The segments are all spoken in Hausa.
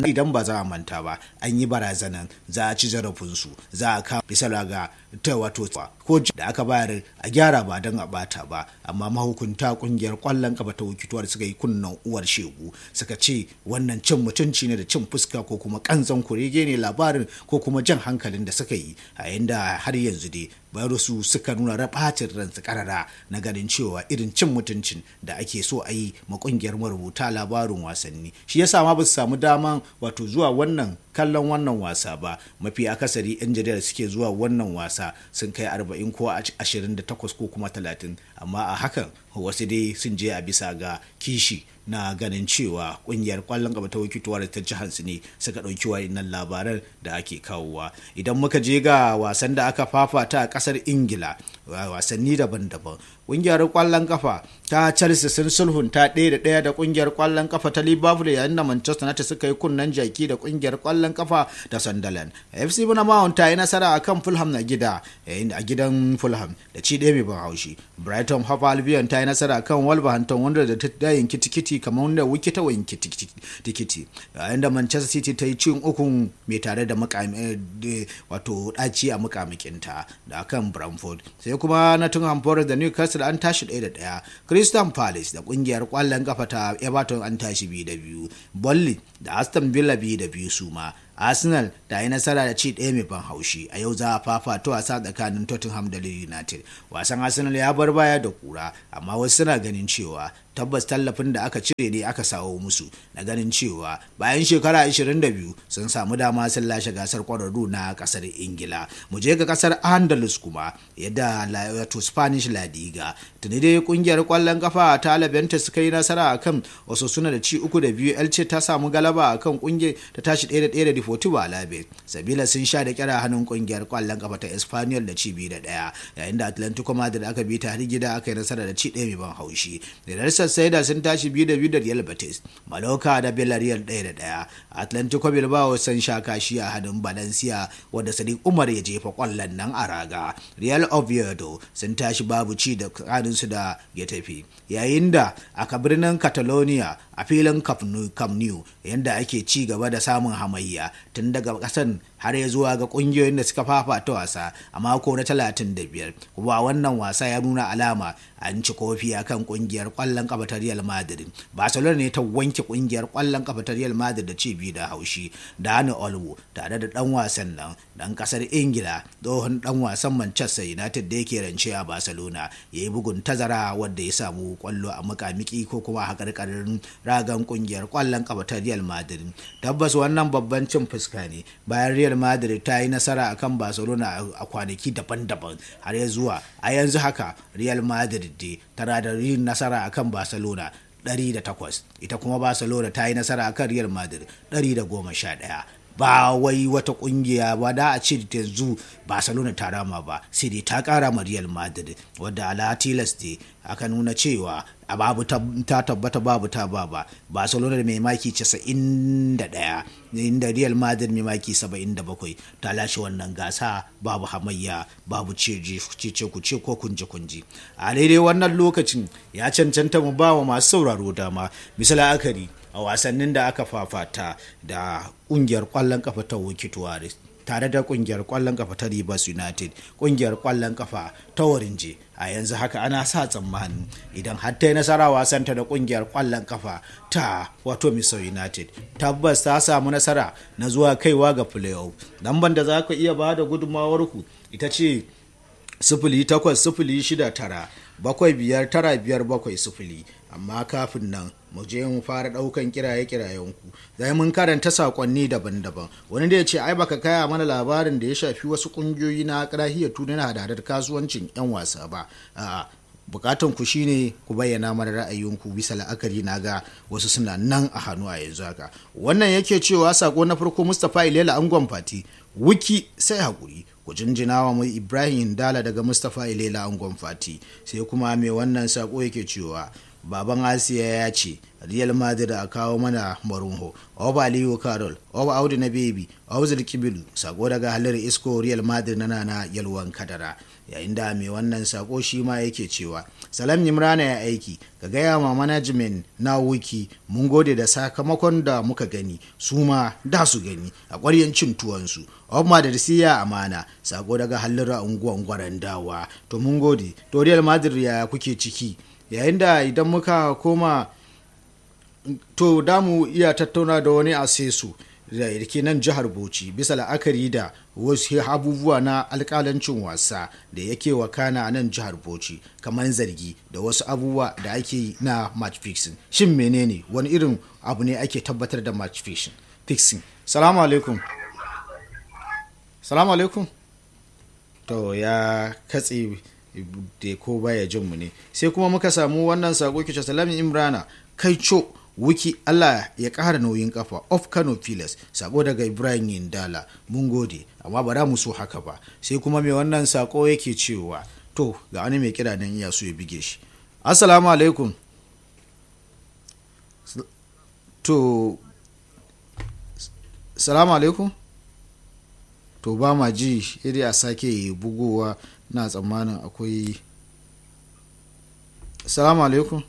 idan ba za a manta ba an yi barazanan za a ci zarafinsu za a kama bisa ga ta wato ko da aka bayar a gyara ba don a bata ba amma mahukunta kungiyar kwallon kafa ta wikituwar suka yi kunnan uwar shegu suka ce wannan cin mutunci ne da cin fuska ko kuma kanzan kurege ne labarin ko kuma jan hankalin da suka yi a yanda har yanzu dai bayar su suka nuna rabatin ransu karara na ganin cewa irin cin mutuncin da ake so a yi ma kungiyar marubuta labarin wasanni shi yasa ma ba su samu daman wato zuwa wannan kallon wannan wasa ba mafi akasari yan jaridar suke zuwa wannan wasa sun kai 40 ko 28 ko kuma 30 amma a hakan wasu dai sun je a bisa ga kishi na ganin cewa kungiyar kwallon gaba ta wakituwa da ta jihar su ne suka ɗauki wayannan labaran da ake kawowa idan muka je ga wasan da aka fafata a ƙasar ingila wasanni daban-daban kungiyar kwallon kafa ta chelsea sun sulhunta ɗaya da ɗaya da kungiyar kwallon kafa ta liverpool yayin da manchester united suka yi kunnen jaki da kungiyar kwallon kafa ta sunderland fc bournemouth ta yi nasara akan fulham na gida yayin a gidan fulham da ci ɗaya mai ban haushi brighton hove albion ta yi nasara akan wolverhampton wanda da ta yanki tikiti kamar wanda wiki ta wanki tikiti yayin da manchester city ta yi cin ukun mai tare da wato ɗaci a mukamikinta da akan bramford sai kuma nottingham forest da newcastle an tashi ɗaya da ɗaya crystal palace da ƙungiyar ƙwallon kafa ta everton an tashi biyu da biyu bolly da aston villa biyu da biyu su ma arsenal ta yi nasara da ci ɗaya mai ban haushi a yau za a fafato wasa tsakanin tottenham da united wasan arsenal ya bar baya da kura amma wasu suna ganin cewa tabbas tallafin da aka cire ne aka sawo musu na ganin cewa bayan shekara 22 sun samu dama sun lashe gasar kwararru na kasar ingila mu je ga kasar andalus kuma yadda wato spanish la liga tuni dai kungiyar kwallon kafa ta labenta suka yi nasara akan wasu suna da ci uku da biyu elce ta samu galaba akan kungiyar ta tashi ɗaya da ɗaya da deportivo alabe sabila sun sha da kyara hannun kungiyar kwallon kafa ta espanyol da ci biyu da ɗaya yayin da atlantico madrid aka bi ta har gida aka yi nasara da ci ɗaya mai ban haushi da sai da sun tashi biyu da biyu da Real Betis, Mallorca da Villarreal ɗaya da ɗaya, Atlantico Bilbao sun sha kashi a hadin Valencia wadda Sadiq Umar ya jefa kwallon nan a raga. Real Oviedo sun tashi babu ci da su da ya tafi. Yayin da aka birnin Catalonia a filin Camp Nou yadda ake ci gaba da samun hamayya tun daga kasan har ya zuwa ga kungiyoyin da suka fafata wasa a mako na 35 kuma wannan wasa ya nuna alama an ci kofi a kan kungiyar kwallon kafa ta Real Madrid Barcelona ne ta wanke kungiyar kwallon kafa ta Real Madrid da ci biyu da haushi Dani Olmo tare da dan wasan nan dan kasar Ingila tsohon dan wasan Manchester United da yake rance a Barcelona ya yi bugun tazara wadda ya samu kwallo a mukamiki ko kuma a karkarin ragan kungiyar kwallon kafa ta Real Madrid tabbas wannan babban cin fuska ne bayan Real Madrid ta yi nasara akan Barcelona a kwanaki daban-daban har ya zuwa a yanzu haka Real Madrid dai tana da yin nasara akan Barcelona 108 ita kuma Barcelona ta yi nasara akan Real Madrid 111 ba wai wata kungiya ba da a ce yanzu barcelona ta rama ba sai dai ta kara ma real madrid wadda ala tilas ne aka nuna cewa a babu ta tabbata babu ta ba ba barcelona da mai maki 91 inda real madrid mai maki 77 ta lashe wannan gasa babu hamayya babu cece ku ce ko kunji kunji a daidai wannan lokacin ya cancanta mu ba wa masu sauraro dama misali akari a wasannin da aka fafata da kungiyar kwallon kafa ta wikituwaris tare da kungiyar kwallon kafa ta Rivers United kungiyar kwallon kafa ta Warinje a yanzu haka ana sa tsammanin idan har ta yi nasara wasanta da kungiyar kwallon kafa ta wato Miso United tabbas ta samu nasara na zuwa kaiwa ga playoff lamban da za ku iya ba da gudunmawar ku ita ce sifili takwas sifili shida tara bakwai biyar tara biyar bakwai sifili amma kafin nan mu je mu fara daukan kiraye kirayen ku zai mun karanta sakonni daban-daban wani da ya ce ai baka kaya mana labarin da ya shafi wasu kungiyoyi na karahiyar tunan hadadar kasuwancin yan wasa ba a bukatan ku shine ku bayyana mana ra'ayinku bisa la'akari na ga wasu suna nan a hannu a yanzu haka wannan yake cewa sako na farko mustapha ilela angon fati wiki sai hakuri ku jinjina wa mai ibrahim dala daga mustapha ilela angon fati sai kuma mai wannan sako yake cewa baban asiya ya ce real madrid a kawo mana marunho oba aliyu carol oba audu na bebi auzul kibilu sako daga halar isko real madrid na nana yalwan kadara yayin da mai wannan sako shi ma yake cewa salam imrana ya aiki ka gaya ma management na wiki mun gode da sakamakon da muka gani su ma da su gani a ƙwaryen cin tuwansu Omar da siya amana sako daga halin unguwan gwaran dawa to mun gode to real madrid ya kuke ciki yayin da idan muka koma to damu iya tattauna da wani asesu da ke nan jihar bauchi bisa la'akari da wasu abubuwa na alkalancin wasa da yake wakana a nan jihar bauchi kamar zargi da wasu abubuwa da ake yi na match fixing shin menene wani irin abu ne ake tabbatar da match fixing salamu alaikum salamu alaikum to ya katse da ko baya jin mu ne sai kuma muka samu wannan sako kice salamin imrana kai co wiki Allah ya ƙara nauyin kafa of Kano Pilas sako daga Ibrahim Yindala mun gode amma ba za mu so haka ba sai kuma mai wannan sako yake cewa to ga wani mai kira nan iya so ya bige shi assalamu alaikum to salamu alaikum to ba ma ji iri a sake bugowa na tsammanin akwai salamu alaikum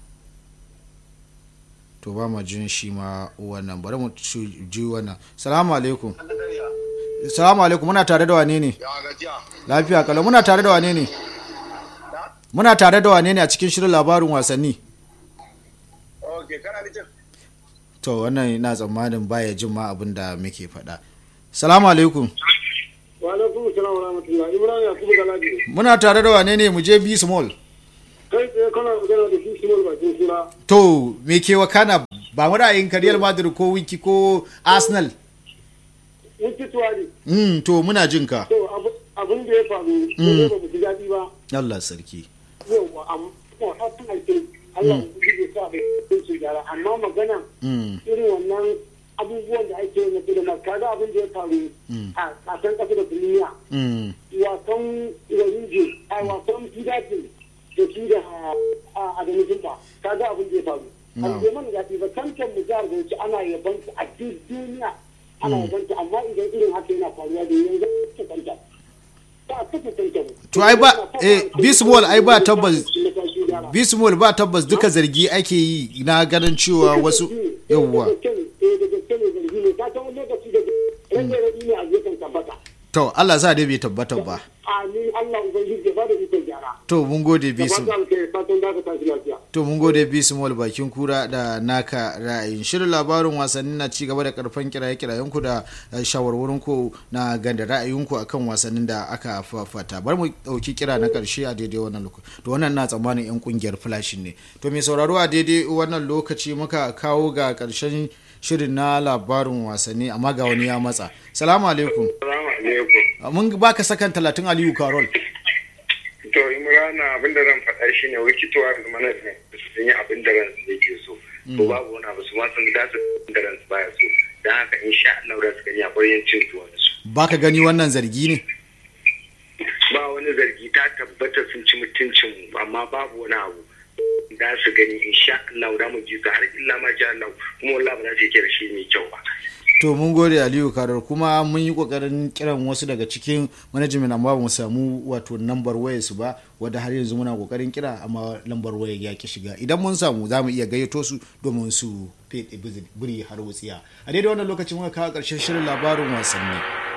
to ba ma jin shi ma wannan bari mu ji wannan salamu alaikum salamu alaikum muna tare da wane ne lafiya kalau muna tare da wane ne muna tare da wane ne a cikin shirin labarin wasanni to wannan na tsammanin baya jin ma abin da muke faɗa salamu alaikum muna tare da wane ne mu je b small kai tsaye kana magana da shi small bakin suna to me ke wakana ba mu ra'ayin Real Madrid ko wiki ko Arsenal wiki tuwari mm to muna jin ka to abin da ya faru ne ba mu ji daɗi ba Allah sarki yawa amma hakan ake Allah ya sa da su gyara amma magana irin wannan abubuwan da ake na filima kaga abin da ya faru a kasan kasa da duniya wasan warinje a wasan fidatin da shi da adamu jimba kaga abin da ya faru an bai mana daɗi ba tantan mu jihar bauchi ana yaban a duk duniya ana yaban amma idan irin haka yana faruwa da yanzu ta tantan to ai ba eh bismol ai ba tabbas bismol ba tabbas duka zargi ake yi na ganin cewa wasu yawwa to Allah sa dai bai tabbatar ba amin Allah ubangiji ya bada ikon gyara to mun gode bisu fatan da ka tashi lafiya to mun gode bisu mol bakin kura da naka ra'ayin shirin labarin wasanni na ci gaba da karfan kiraye kirayen ku da shawarwarin ku na ganda ra'ayin ku akan wasannin da aka fafata bar mu dauki kira na karshe a daidai wannan lokaci to wannan na tsammanin yan kungiyar flash ne to mai sauraro a daidai wannan lokaci muka kawo ga karshen shirin na labarin wasanni amma ga wani ya matsa salamu alaikum mun baka sakan talatin aliyu karol to imrana abin da zan faɗa shi ne wikitowa da management sun yi abin da ransu yake so to babu wani abu su ma sun da su da ransu baya so don haka in sha Allah da su gani a ƙwaryen cin tuwon su baka gani wannan zargi ne ba wani zargi ta tabbata sun ci mutuncin amma babu wani abu da su gani in sha Allah da mu ji su har illa ma sha Allah kuma wallahi ba za su yi shi mai kyau ba to mun gode aliyu karar kuma mun yi kokarin kiran wasu daga cikin manajimin amma ba mu samu wato lambar wayar su ba wadda har yanzu muna kokarin kira amma lambar wayar ya ki shiga idan mun samu za mu iya gayyato su domin su fede biri har wutsiya a daidai wannan lokacin muka kawo karshen shirin labarin wasanni